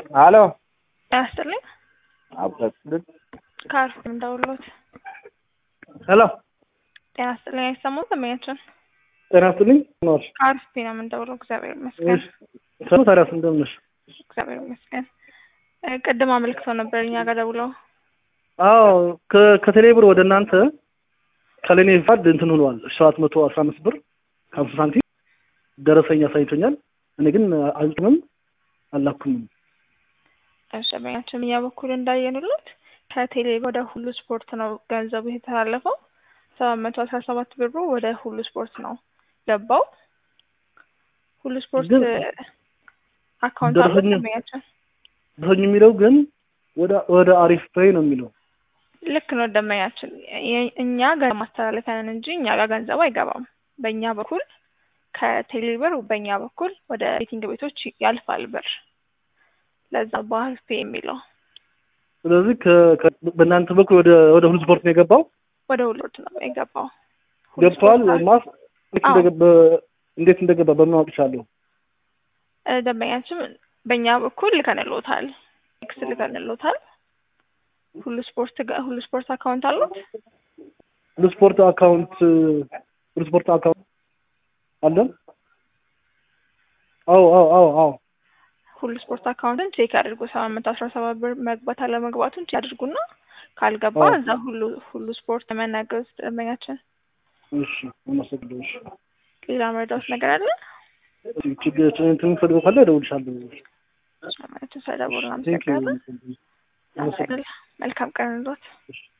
አሎ ጤና ይስጥልኝ። አብረን ከአርፍ እንደውሎት ሄሎ ጤና ይስጥልኝ። አይሰማም ደንበኛችን ጤና ይስጥልኝ ኖር ከአርፍ ነው የምንደውለው። እግዚአብሔር ይመስገን። ሰው ታዲያስ እንደምን ነሽ? እግዚአብሔር ይመስገን። እ ቅድም አመልክተው ነበር እኛ ጋር ደውለው አዎ ከ- ከቴሌብር ወደ እናንተ ከለኔ ፋድ እንትን ሆኗል ሰባት መቶ አስራ አምስት ብር ከሀምሳ ሳንቲም ደረሰኝ አሳይቶኛል። እኔ ግን አልጥምም አላኩምም። እሺ፣ ደንበኛችን እኛ በኩል እንዳየንሉት ከቴሌ ወደ ሁሉ ስፖርት ነው ገንዘቡ የተላለፈው። ሰባት መቶ አስራ ሰባት ብሩ ወደ ሁሉ ስፖርት ነው ገባው። ሁሉ ስፖርት ግን አካውንት አለው ደረሰኝ- ደንበኛችን ደረሰኝ የሚለው ግን ወደ ወደ አሪፍ ፔይ ነው የሚለው። ልክ ነው ደንበኛችን። የ- እኛ ገንዘብ ማስተላለፊያ ነን እንጂ እኛ ጋር ገንዘብ አይገባም። በእኛ በኩል ከቴሌ ብር በእኛ በኩል ወደ ቤቲንግ ቤቶች ያልፋል ብር። ለዛ ባህል ፔ የሚለው ስለዚህ ከ- ከ- በእናንተ በኩል ወደ ወደ ሁሉ ስፖርት ነው የገባው ወደ ሁሉ ነው የገባው። ሁሉ ገብተዋል። ስፖርት ማስ ልክ አዎ። እንደገባ- እንዴት እንደገባ በምን አውቅሻለሁ? እ ደንበኛችን በእኛ በኩል ልከንሎታል፣ ኤክስ ልከንሎታል። ሁሉ ስፖርት ጋ- ሁሉ ስፖርት አካውንት አሉት። ሁሉ ስፖርት አካውንት ሁሉ ስፖርት አካውንት አለን። አዎ አዎ አዎ አዎ ሁሉ ስፖርት አካውንትን ቼክ አድርጉ። ሰባት መቶ አስራ ሰባት ብር መግባት አለመግባቱን ቼክ አድርጉና ካልገባ አዎ። እዛ ሁሉ ሁሉ ስፖርት መናገር ውስጥ ደንበኛችን እሺ አመሰግናለሁ። እሺ ሌላ መረዳት ነገር አለ ችግር እንትን የምፈልገው ካለ እደውልልሻለሁ። ማለት ሰደቡር ቴንክ ዩ አመሰግናለን። መልካም ቀን ሎት